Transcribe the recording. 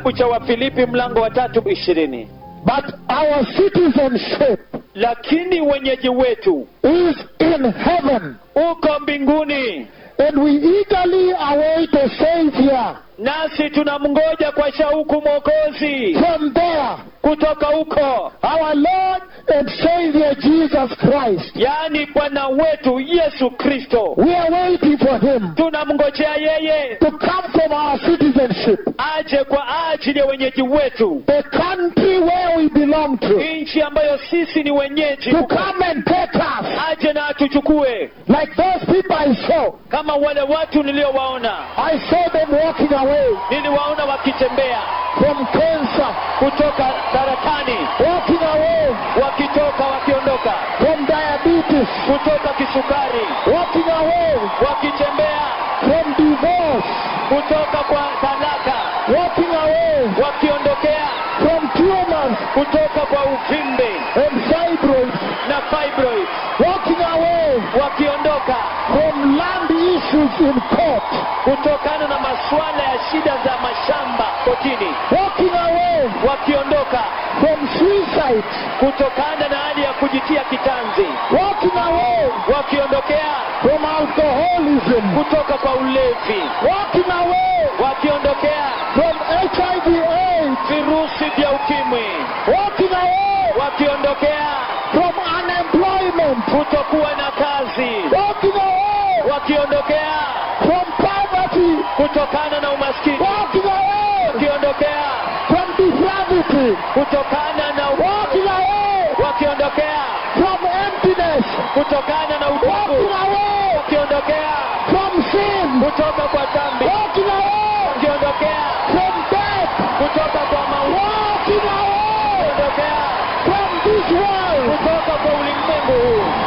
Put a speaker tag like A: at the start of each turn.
A: kitabu cha wafilipi mlango wa tatu ishirini
B: But our citizenship
A: lakini wenyeji wetu
B: is in heaven,
A: uko mbinguni
B: and we eagerly await a Savior
A: nasi tunamngoja kwa shauku mwokozi
B: from there,
A: kutoka huko
B: our Lord and Savior Jesus Christ.
A: yaani bwana wetu yesu kristo
B: We are waiting for Him
A: tunamngojea yeye
B: to come from our citizenship,
A: aje kwa ajili ya wenyeji wetu
B: the country where we belong to,
A: nchi ambayo sisi ni wenyeji
B: to come and take us,
A: aje na atuchukue
B: like those people I saw.
A: kama wale watu niliowaona
B: I saw them walking away
A: niliwaona wakitembea
B: from cancer,
A: kutoka saratani
B: walking away
A: wakitoka wakiondoka
B: from diabetes,
A: kutoka kisukari
B: walking away
A: wakitembea
B: from divorce,
A: kutoka kwa talaka
B: walking away
A: wakiondokea
B: from tumors
A: kutoka kwa uvimbe
B: and fibroids,
A: na fibroid
B: walking away
A: wakiondoka
B: from land issues in court,
A: kutokana na masuala ya shida za mashamba kotini
B: walking away
A: wakiondoka
B: from suicide,
A: kutokana na hali ya kujitia kitanzi
B: walking away
A: wakiondokea
B: from alcoholism,
A: kutoka kwa ulevi
B: walking away
A: wakiondokea
B: from HIV AIDS,
A: virusi vya ukimwi
B: walking away
A: wakiondokea
B: from unemployment,
A: kutokuwa na kazi
B: walking away
A: wakiondokea
B: from poverty,
A: kutokana na umaskini
B: walking away
A: wakiondokea
B: from depravity,
A: kutokana na
B: walking
A: uovu
B: away
A: wakiondokea
B: from emptiness,
A: kutokana na
B: walking
A: utupu
B: away
A: wakiondokea
B: from sin,
A: kutoka kwa dhambi
B: walking away
A: wakiondokea
B: from death,
A: kutoka kwa mauti
B: walking away
A: wakiondokea
B: from this world
A: kutoka kwa ulimwengu huu